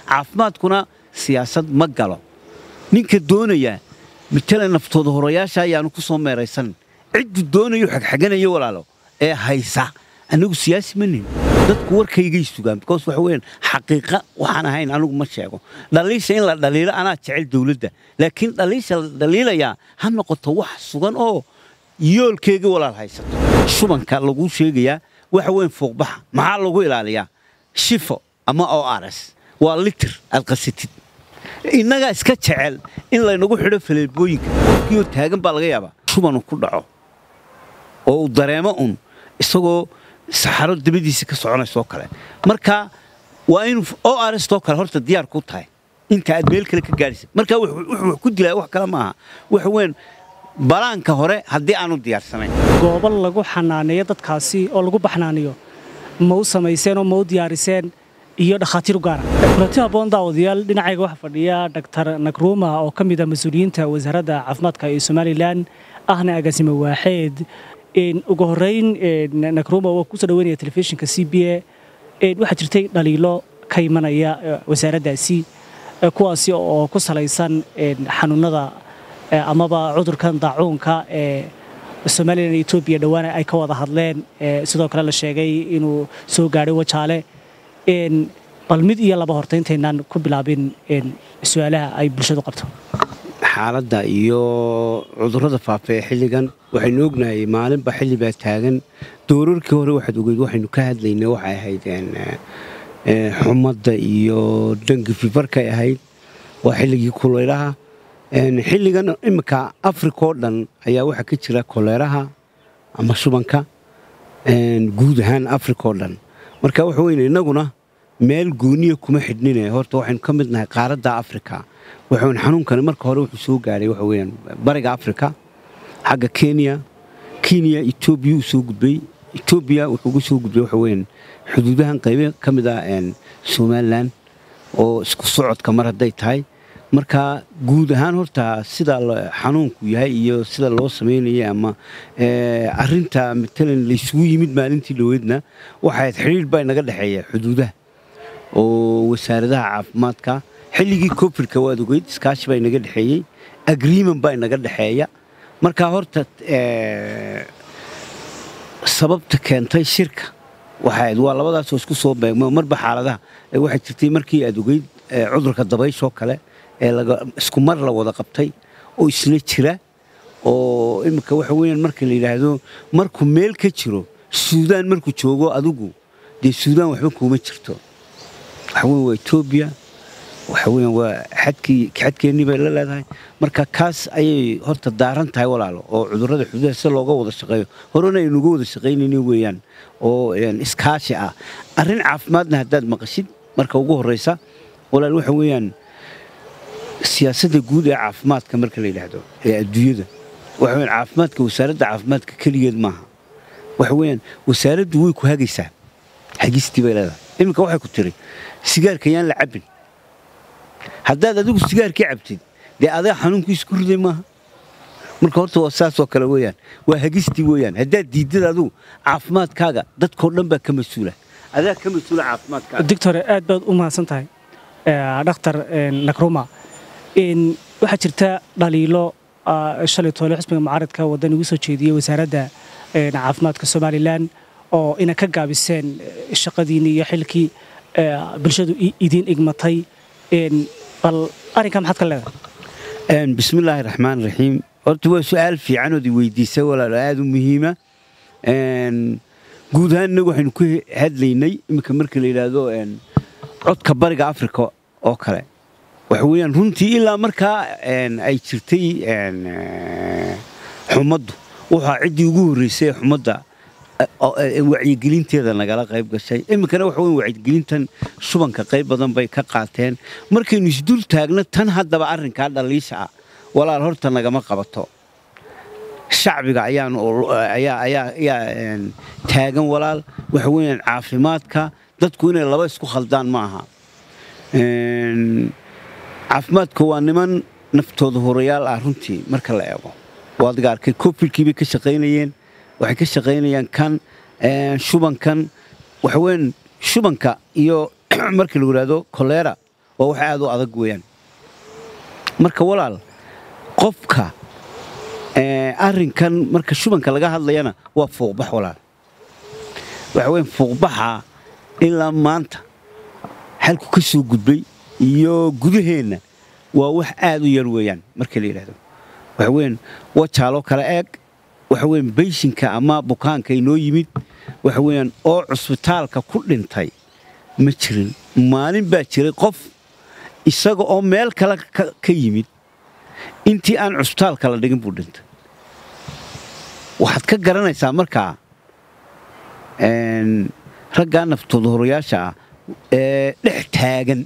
caafimaadkuna siyaasad ma galo ninka doonaya matala naftooda horayaasha ayaanu ku soo meeraysan ciddu doonayo xagxaganaya walaalo ee haysa anigu siyaasi ma nihin dadku warkaygay sugaan because waxa weeyaan xaqiiqa waxaan ahayn anigu ma sheego dhaliisha in la dhaliilo anaa jecel dowladda laakiin dhaliisha la dhaliilayaa ha noqoto wax sugan oo yoolkeega walaal haysato shubanka lagu sheegayaa waxa weyn fuuqbaxa maxaa lagu ilaaliyaa shifo ama o rs waa litir aad qasatid innagaa iska jecel in laynagu xidho faleebooyinka qofkiioo taagan baa laga yaabaa shubanu ku dhaco oo uu dareemo un isagoo saxaro dabadiisa ka soconaysoo kale marka waa inu o rstoo kale horta diyaar ku tahay inta aad meel kale ka gaadhaysa marka wuxuu ku dilaa wax kale maaha waxa weyn balaanka hore haddii aanu diyaarsanayn goobo lagu xanaaneeyo dadkaasi oo lagu baxnaaniyo ma u samayseen oo ma u diyaariseen iyo dhakhaatiir u gaara kulanti habboon daawadayaal dhinacayga waxaa fadhiya dhaktar nakruuma oo ka mid ah mas-uuliyiinta wasaaradda caafimaadka ee somalilan ahna agaasime waaxeed ugu horrayn nakruuma waa kusoo dhaweynaya telefishinka c b a waxaa jirtay dhaliilo ka imanaya wasaaraddaasi kuwaasi oo ku salaysan xanuunada amaba cudurkan daacuunka ee somalilan iyo etoobiya dhowaana ay ka wada hadleen sidoo kale la sheegay inuu soo gaadhay wajaale bal mid iyo laba horta intaynaan ku bilaabin su-aalaha ay bulshadu qabto xaaladda iyo cudurrada faafa ee xilligan waxaynu ognahay maalinba xilli baa taagan doorarkii hore waxaad ogeyd waxaynu ka hadlaynay waxay ahayd xumadda iyo dangi fifarkay ahayd waa xilligii kulaylaha xilligan imminka afrika oo dhan ayaa waxaa ka jira koleeraha ama shubanka guud ahaan afrika oo dhan marka waxa weyne innaguna meel gooniya kuma xidhnine horta waxaynu ka mid nahay qaaradda afrika waxawn xanuunkani marka hore wuxuu soo gaadhay waxa weyaan bariga afrika xagga kenya kenya etoobiya uu soo gudbay etoobiya wuxuu uga soo gudbay waxa weyaan xuduudahan qaybe ka mid ah somalilan oo isku socodka mar hadday tahay marka guud ahaan horta sida xanuunku yahay iyo sida loo samaynayay ama arinta matalan laysugu yimid maalintii dhoweedna waxayd xidhiir baa inaga dhexeeya xuduudaha oo wasaaradaha caafimaadka xilligii kofirka waad ogeyd iskaashi baa inaga dhexeeyey agreement baa inaga dhexeeya marka horta sababta keentay shirka waxayd waa labadaasoo isku soo beegma marba xaaladaha waxay jirtay markii aad ogeyd cudurka dabayshoo kale ee isku mar la wada qabtay oo isla jira oo iminka waxa weyaan marka la yidhaahdo markuu meel ka jiro suudaan markuu joogo adigu dee suudaan waxba kuuma jirto waxaweyn waa etoobiya waxaweyan waa xadkii xadkeennii bay la leedahay marka kaas ayay horta daaran tahay walaalo oo cudurrada xuduudaha si looga wada shaqeeyo horena aynuga wada shaqaynayni weeyaan oo iskaashi ah arrin caafimaadna haddaad maqashid marka ugu horraysa walaal waxa weeyaan siyaasadda guud ee caafimaadka marka la yidhaahdo ee adduunyada waxa weyaan caafimaadka wasaaradda caafimaadka keligeed maaha waxa weeyaan wasaaraddu way ku hagaysaa hagistii bay leedahay iminka waxay ku tiri sigaarka yaan la cabbin haddaad adigu sigaarkii cabtid dee adaa xanuunkiisa ku riday maaha marka horta waa saasoo kale weeyaan waa hagistii weeyaan haddaad diiddad adigu caafimaadkaaga dadkao dhan baa ka mas-uula adaa ka mas-uula caafimaadkaaga doctore aad baad u mahadsan tahay dhakhtar nakruma waxaa jirta dhaliilo shalay toole xusbiga mucaaradka waddan igu soo jeediyey wasaaradda caafimaadka somalilan oo ina ka gaabiseen shaqadiinii iyo xilkii bulshadu idiin igmatay bal arrinkaa maxaad ka leedahay bismillaahi raxmaan raxiim horta waa su-aal fiicanood i weydiisa walaalo aada u muhiima guud ahaan innagu waxaynu ku hadlaynay iminka marka la yidhaahdo codka bariga afrika oo kale waxa weeyaan runtii ilaa markaa ay jirtay xumaddu waxaa ciddii ugu horreysay xumadda wacyigelinteeda nagala qayb gashay iminkana waxa weyn wacyigelintan shubanka qayb badan bay ka qaateen markaynu isdul taagno tan haddaba arrinkaa dhaliisha ah walaal horta nagama qabato shacbiga ayaa taagan walaal waxa weeyaan caafimaadka dadku inay laba isku khaldaan ma aha caafimaadka waa niman naftooda horayaal ah runtii marka la eego waadiga arkay kofilkii bay ka shaqaynayeen waxay ka shaqaynayaan kan shubankan waxaweyn shubanka iyo marka lagu yidhaahdo kolera waa wax aad u adag weeyaan marka walaal qofka arrinkan marka shubanka laga hadlayana waa fuuqbax walaal waxa weyn fuuqbaxa ilaa maanta xalku ka soo gudbay iyo gudaheenna waa wax aad u yar weeyaan marka la yidhaahdo waxa weyn wajaaloo kale eeg waxa weyn bayshinka ama bukaanka inoo yimid waxa weeyaan oo cusbitaalka ku dhintay ma jirin maalin baa jiray qof isaga oo meel kale ka yimid intii aan cusbitaalka la dhigin buu dhintay waxaad ka garanaysaa markaa raggaa naftooda horayaasha ah ee dhex taagan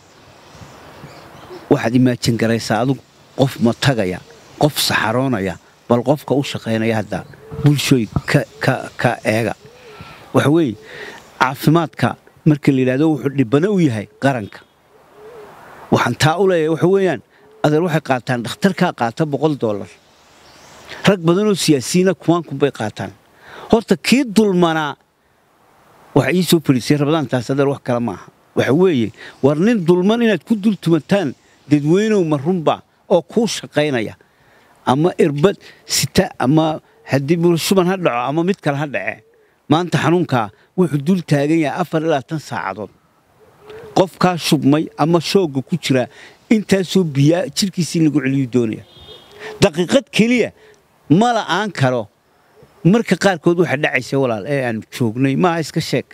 waxaad imaajin garaysaa adugu qof ma tagaya qof saxaroonaya bal qofka u shaqaynaya hadda bulshooy ka eega waxa weeye caafimaadka marka la yidhahdo wuxuu dhibano u yahay qaranka waxaan taa u leeyahay waxa weeyaan adeer waxay qaataan dhakhtarkaa qaata boqol dollar rag badanoo siyaasiyiina kumaanku bay qaataan horta kii dulmanaa waxa ii soo fadhiisay rabadaantaas adeer wax kale maaha waxa weeye war nin dulman inaad ku dul tumataan dadweynow ma runba oo kuu shaqaynaya ama irbad sita ama haddii shuban ha dhaco ama mid kale ha dhace maanta xanuunkaa wuxuu dul taagan yahay afar ilaa tan saacadood qofkaa shubmay ama shoogga ku jira intaasoo biyaa jirkiisii lagu celiyu doonaya daqiiqad keliya ma la'aan karo marka qaarkood waxa dhacaysa walaal ee aan joognay maaha iska sheeg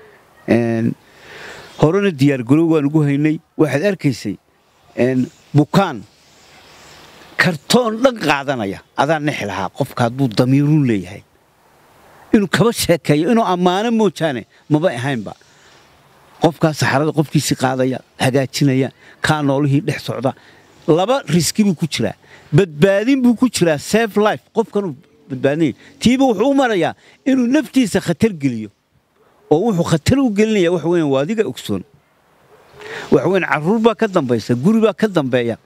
horena diyaargarow waan ugu haynay waxaad arkaysay bukaan kartoon dhan qaadanaya adaa nexi lahaa qofka hadduu damiiruun leeyahay inuu kaba sheekeeyo inuu ammaano moojaane mabay ahaynba qofkaa saxarada qofkiisii qaadaya hagaajinaya kaa noolihii dhex socda laba riski buu ku jiraa badbaadin buu ku jiraa saf life qofkanuu badbaadinaya tiiba wuxuu u marayaa inuu naftiisa khatar geliyo oo wuxuu khatar u gelinaya wax weyan waa adiga ogsoon wax weyan carruur baa ka dambaysa guri baa ka dambeeya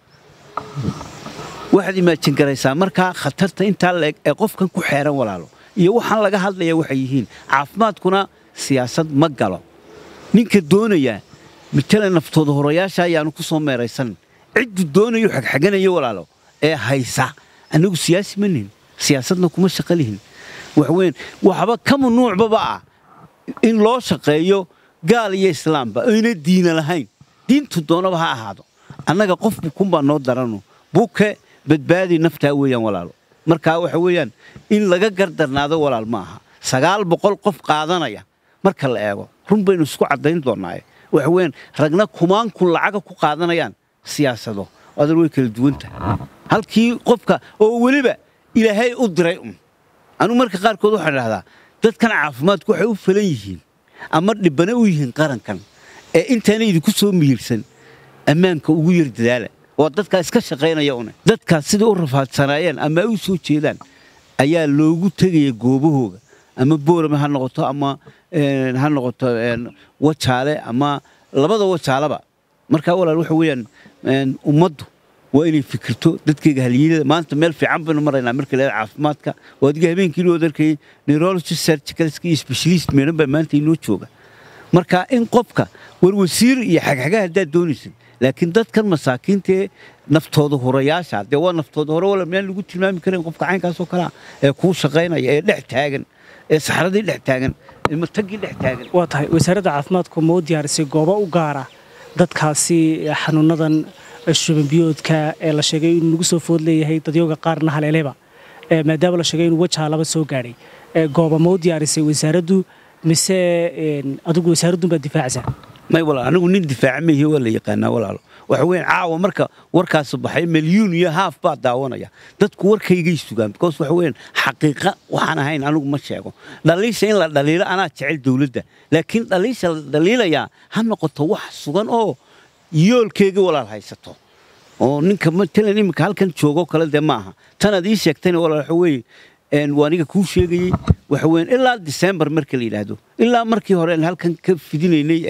waxaad imaajin garaysaa markaa khatarta intaa laeg ee qofkan ku xeeran walaalo iyo waxaan laga hadlaya waxay yihiin caafimaadkuna siyaasad ma galo ninka doonaya matala naftooda horayaasha ayaanu ku soo meeraysan ciddu doonayo xagxaganayo walaalo ee haysa annagu siyaasi ma nihin siyaasadna kuma shaqo lihin waxweyn waxba ka mamnuucbaba ah in loo shaqeeyo gaal iyo islaamba ayna diina lahayn diintu doonaba ha ahaado annaga qof bukunbaa noo darano buke badbaadi naftaa weeyaan walaalo markaa waxa weeyaan in laga gardarnaado walaal ma aha sagaal boqol qof qaadanaya marka la eego run baynu isku caddayn doonnaaye waxa weeyaan ragna kumaankun lacaga ku qaadanayaan siyaasado adan way kala duwan tahay halkii qofka oo weliba ilaahay u diray un anugu marka qaarkood waxaan idhahdaa dadkan caafimaadku waxay u falan yihiin ama dhibbana u yihiin qarankan ee intaana idinku soo mihiirsan ammaanka ugu yar dadaala waa dadkaa iska shaqaynaya une dadkaas siday u rafaadsanaayeen ama ay u soo jeedaan ayaa loogu tegaya goobahooga ama boorame ha noqoto ama ha noqoto wajaale ama labada wajaalaba markaa walaal waxa weeyaan ummaddu waa inay fikirto dadkayga haliyada maanta meel fiican baynu maraynaa marka leeda caafimaadka waa adiga habeenkii inuu adarkayay neurology surgicalska iyo specialist meelan baa maanta inoo jooga marka in qofka war wasiir iyo xagxaga haddaad doonaysid laakiin dadkan masaakiintaee naftooda horayaasha dee waa naftooda hore wala miyaan lagu tilmaami karin qofka caynkaasoo kalea ee kuu shaqaynaya ee dhex taagan ee saxradii dhex taagan ee matagii dhex taagan waa tahay wasaaradda caafimaadku ma u diyaarisay goobo u gaara dadkaasi xanuunadan shubanbiyoodka ee la sheegay inuu nagu soo food leeyahay dadyooga qaarna haleeleba maadaama la sheegay inuu wajaalaba soo gaadhay gooba ma u diyaarisay wasaaraddu mise adigu wasaaradun baad difaacaysaa may walaal anigu nin difaaca meehi waa la yaqaanaa walaalo waxa weyn caawa marka warkaasu baxay milyuun iyo haaf baa daawanaya dadku warkaygay sugaan because waxa weyn xaqiiqa waxaan ahayn anigu ma sheego dhaliisha in la dhaliilo anaa jecel dowladda laakiin dhaliisha la dhaliilayaa ha noqoto wax sugan oo yoolkeega walaal haysato oo ninka matalan iminka halkan joogoo kale dee ma aha tanaad ii sheegtayna walaal waxa weeye waa aniga kuu sheegayey waxa weyn ilaa disembar marka la yidhaahdo ilaa markii hore aan halkan ka fidinaynay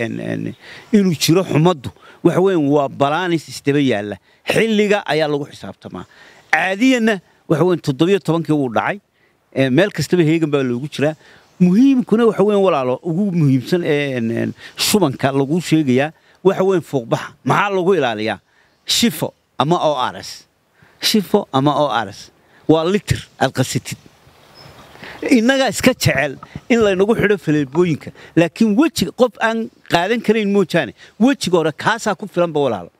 inuu jiro xumaddu waxa weyn waa balaanis isdaba yaalla xilliga ayaa lagu xisaabtamaa caadiyanna waxa weyn toddobiyo tobankii wuu dhacay meel kastaba heegan baa loogu jiraa muhiimkuna waxa weyn walaalo ugu muhiimsan ee shubanka lagu sheegayaa waxa weyn fuuqbaxa maxaa lagu ilaaliyaa shifo ama o rs shifo ama o rs waa litir aad qasatid innagaa iska jecel in laynagu xidho faleebooyinka laakiin wejiga qof aan qaadan karayn moojaane wejiga hore kaasaa ku filanba walaalo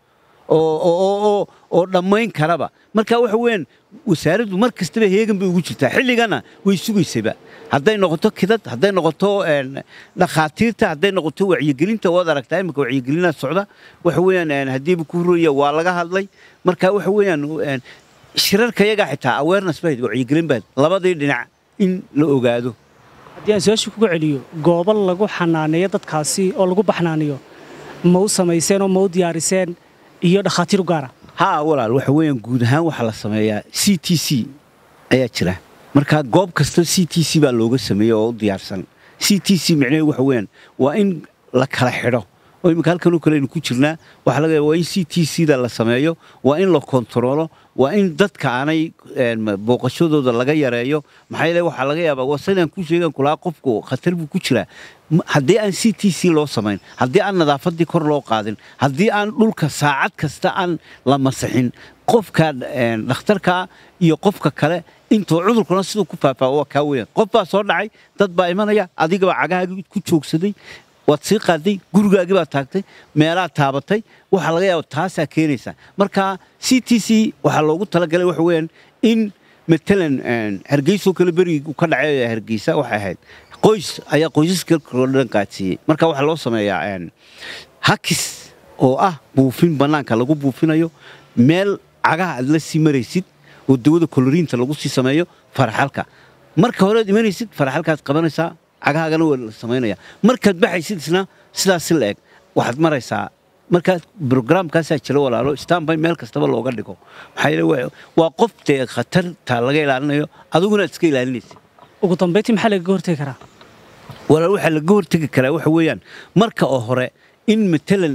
oo dhammayn karaba marka waxa weyaan wasaaraddu mar kastaba heegan bay ugu jirtaa xilligana way sugaysaba hadday noqoto kidad hadday noqoto dhakhaatiirta hadday noqoto wacyigelinta waad aragtaa imika wacyigelinaa socda waxa weyaan haddiiba ku huraya waa laga hadlay marka waxa weyaan shirarka yagaa xitaa awareness bahayd wacyigelin bahayd labadii dhinac in la ogaado haddii aan su-aasha kuga celiyo goobo lagu xanaaneeyo dadkaasi oo lagu baxnaaniyo ma u samayseen oo ma u diyaariseen iyo dhakhaatiir u gaara haa walaal waxa weeyaan guud ahaan waxaa la sameeyaa c t c ayaa jira marka goob kasta c t c baa looga sameeyey oo u diyaarsan c t c micnaheedu waxa weeyaan waa in la kala xidho oo imika halkanoo kale aynu ku jirnaa waxaa laga waa in c t c da la sameeyo waa in la kontaroolo waa in dadka aanay booqashadooda laga yareeyo maxaa yeele waxaa laga yaabaa waa sidaan ku sheegan kulahaa qofku khatar buu ku jiraa haddii aan c t c loo samayn haddii aan nadaafaddii kor loo qaadin haddii aan dhulka saacad kasta aan la masixin qofka dhakhtarka iyo qofka kale intuu cudurkuna siduu ku faafaa waa kaa weeyaan qof baa soo dhacay dad baa imanaya adigaba cagahaagii ku joogsaday waad sii qaaday gurigaagii baad taagtay meelaad taabatay waxaa laga yaaba taasaa keenaysaa marka c t c waxaa loogu talagalay waxa weeyaan in matalan hargeysoo kale berigii ka dhacay hargeysa waxay ahayd qoys ayaa qoysaska kaloo dhan qaadsiiyey marka waxaa loo sameeyaa hakis oo ah buufin bannaanka lagu buufinayo meel cagaha aad la sii maraysid oo dawada koloriinta lagu sii sameeyo faraxalka marka horead imanaysid faraxalkaad qabanaysaa cagahaagana waa la samaynaya markaad baxaysid isna sidaas la eg waxaad maraysaa markaa brograamkaasaa jira walaalo stanby meel kastaba looga dhigo maxaa yeele waa qof dee khatarta laga ilaalinayo adiguna aad iska ilaalinaysa ugu dambayntii maxaa lagaga hortegi karaa walaal waxaa laga hortegi karaa waxa weeyaan marka oo hore in matalan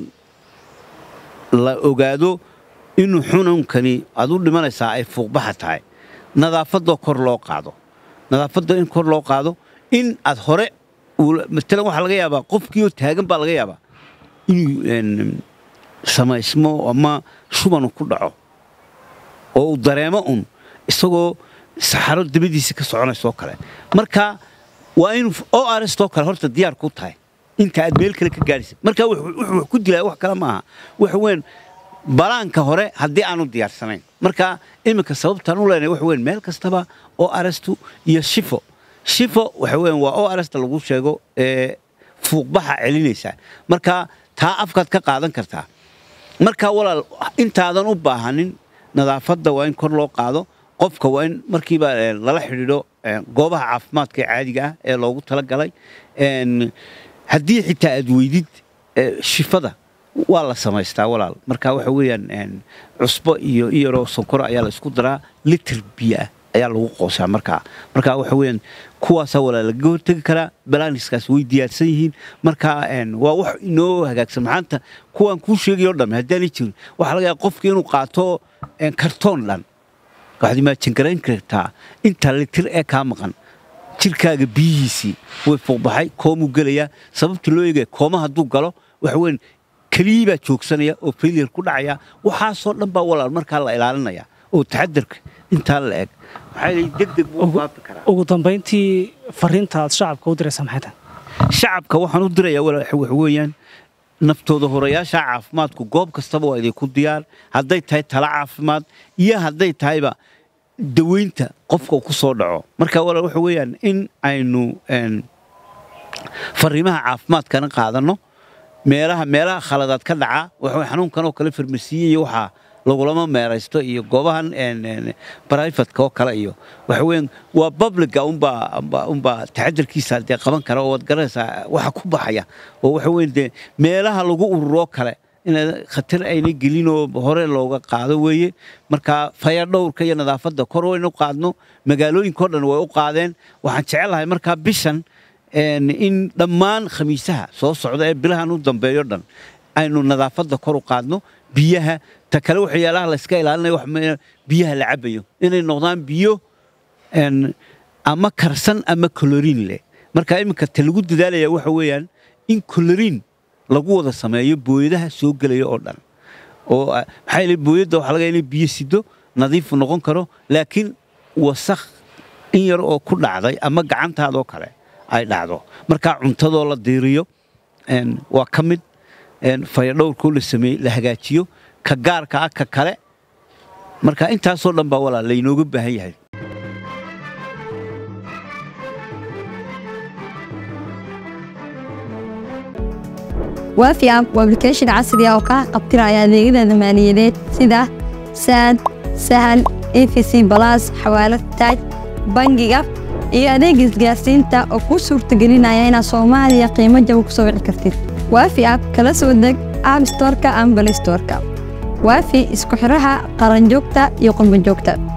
la ogaado inuu xununkani aad u dhimanaysaa ay fuuqbaxa tahay nadaafadoo kor loo qaado nadaafadda in kor loo qaado in aad hore matalan waxaa laga yaabaa qofkiioo taagan baa laga yaabaa inuu samaysmo ama shubanu ku dhaco oo uu dareemo un isagoo saxaro dabadiisa ka soconaysoo kale marka waa in o arstoo kale horta diyaar ku tahay inta aad meel kale ka gaadhaysa marka wuxuu ku dilaa wax kale maaha waxa weyn balaanka hore haddii aanu diyaarsanayn marka iminka sababtaan u leenahay waxa weyn meel kastaba oo arastu iyo shifo shifo waxa weyan waa o arasta lagu sheego ee fuuqbaxa celinaysaa marka taa afkaad ka qaadan kartaa marka walaal intaadan u baahanin nadaafadda waa in kor loo qaado qofka waa in markiiba lala xidhiidho goobaha caafimaadka ee caadiga ah ee loogu talagalay haddii xitaa aad weydid shifada waa la samaystaa walaal marka waxa weeyaan cusbo iyo iyaroo sonkoro ayaa la isku daraa litir biyo ah ayaa lagu qoosaa markaa marka waxa weeyaan kuwaasaa walaa lagaga hortegi karaa balaaniskaas way diyaarsan yihiin marka waa wax inoo hagaagsan maxaanta kuwaan kuu sheegay o dhamme haddaanay jirin waxaa laga yaaba qofki inuu qaato kartoon dhan waxaad imaajingarayn kartaa inta litir ee kaa maqan jirkaaga biyihiisii way fuuqbaxay koomuu gelayaa sababta loo eegaya kooma hadduu galo waxa weyan keliyii baa joogsanaya oo failiyar ku dhacaya waxaasoo dhan baa walaal markaa la ilaalinaya oo taxadarka intaa la eg maxaa degdeg buu faafi karaa ugu dambayntii fariinta aad shacabka u diraysaa maxay tahay shacabka waxaan u dirayaa waxa weeyaan naftooda horayaasha caafimaadku goob kastaba waa idinku diyaar hadday tahay tala caafimaad iyo hadday tahayba daweynta qofka uu ku soo dhaco marka walaal waxa weeyaan in aynu fariimaha caafimaadkana qaadanno meelaha meelaha khaladaad ka dhaca waxa xanuunkan oo kale farmasiye iyo waxaa lagulama meeraysto iyo goobahan brifatka oo kale iyo waxa weeyaan waa publica unbaa unbaa taxadarkiisa dee qaban kara oo waad garanaysaa waxa ku baxaya oo waxa weeyaan dee meelaha lagu ururoo kale in khatar ayna gelin oo hore looga qaado weeye marka fayadhowrka iyo nadaafadda kor waynu qaadno magaalooyinkao dhan way u qaadeen waxaan jecelahay markaa bishan in dhammaan khamiisaha soo socda ee bilahan u dambeeyo dhan aynu nadaafadda kor u qaadno biyaha ta kale waxyaalaha layska ilaalinayo biyaha la cabayo inay noqdaan biyo ama karsan ama koloriin leh marka iminka ta lagu dadaalaya waxa weeyaan in koloriin lagu wada sameeyo booyadaha soo gelaya oo dhan oo maxaa yeele booyadda waxaa laga inay biyo sido nadiifu noqon karo laakiin wasakh in yar oo ku dhacday ama gacantaadoo kale ay dhacdo markaa cuntadoo la diiriyo waa ka mid fayadhowrkoo la sameeye la hagaajiyo ka gaarka ah ka kale marka intaasoo dhan baa walaa laynooga baahan yahay waafi app waa application casri ah oo kaa qabtiraya adeegyada maaliyadeed sida saad sahal efc balas xawaalad taaj bangiga iyo adeega isgaarsiinta oo kuu suurtagelinaya inaad soomaaliya qiimo jaba ku soo wici kartid waafi app kala soo deg app storka ama balistorka waafi isku xidhaha qaranjoogta iyo qurbanjoogta